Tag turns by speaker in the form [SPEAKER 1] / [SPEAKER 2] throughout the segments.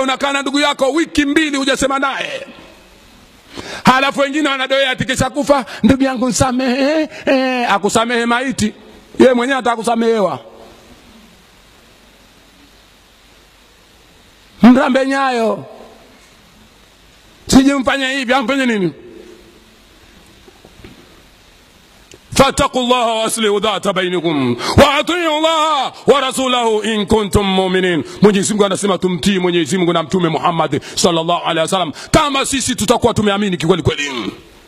[SPEAKER 1] unakaa na ndugu yako wiki mbili hujasema naye halafu wengine wanadoea atikisha kufa ndugu yangu nsamehe eh, akusamehe maiti ye mwenyewe atakusamehewa mrambe nyayo siji mfanye hivi amfanye nini فاتقوا الله واصلحوا ذات بينكم واطيعوا الله ورسوله ان كنتم مؤمنين mwenyezi mungu anasema tumtii mwenyezi mungu na mtume muhammad sallallahu alaihi wasallam kama sisi tutakuwa tumeamini kikweli kweli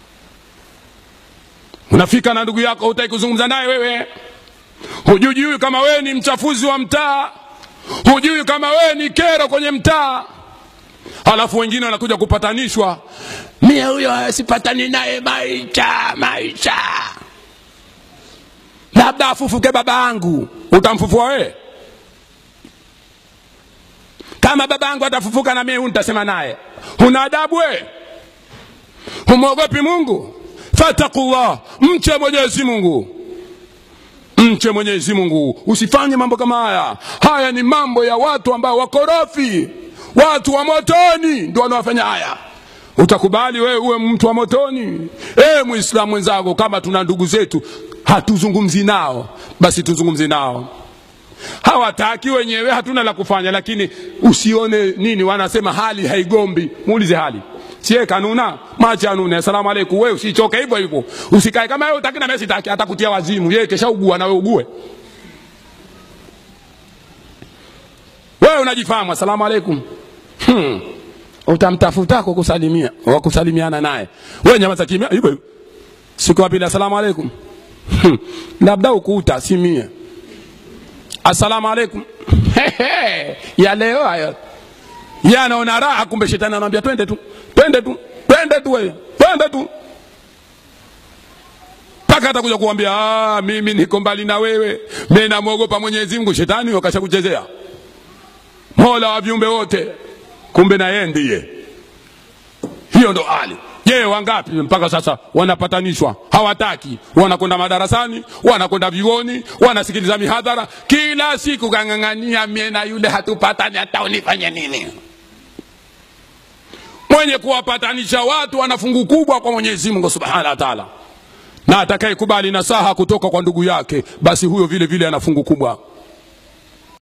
[SPEAKER 1] unafika na ndugu yako hutaki kuzungumza naye wewe hujui kama wewe ni mchafuzi wa mtaa hujui kama wewe ni kero kwenye mtaa halafu wengine wanakuja kupatanishwa mie huyo sipatani naye maisha maisha labda afufuke baba yangu utamfufua wewe kama baba yangu atafufuka na mimi nitasema naye huna adabu wewe humwogopi mungu fatakullah mche mwenyezi mungu mche mwenyezi mungu usifanye mambo kama haya haya ni mambo ya watu ambao wakorofi watu wa motoni ndio wanaofanya haya utakubali wewe uwe mtu wa motoni e, mwislamu mwenzangu kama tuna ndugu zetu hatuzungumzi nao basi tuzungumzi nao hawataki wenyewe hatuna la kufanya lakini usione nini wanasema hali haigombi muulize hali sie kanuna machi anune asalamu alaikum wewe usichoke hivyo hivyo usikae kama wewe utaki na mimi sitaki atakutia wazimu yeye kesha ugua na wewe ugue wewe unajifahamu asalamu alaikum hmm. utamtafuta kukusalimia wakusalimiana naye wewe nyamaza kimya hivyo hivyo siku ya pili asalamu alaikum Hmm. labda ukuta si mie assalamu alaikum ya leo hayo ye anaona raha kumbe shetani anamwambia twende tu twende tu twende tu wewe twende tu mpaka atakuja kuambia "Ah, mimi niko mbali na wewe mi namwogopa mwenyezi mungu shetani wakasha kuchezea mola wa viumbe wote kumbe na yeye ndiye hiyo ndo hali je wangapi mpaka sasa wanapatanishwa hawataki wanakwenda madarasani wanakwenda vioni wanasikiliza mihadhara kila siku kang'ang'ania mie na yule hatupatani hata unifanye nini mwenye kuwapatanisha watu ana fungu kubwa kwa mwenyezi mungu subhanahu wa taala na atakayekubali nasaha kutoka kwa ndugu yake basi huyo vile vile ana fungu kubwa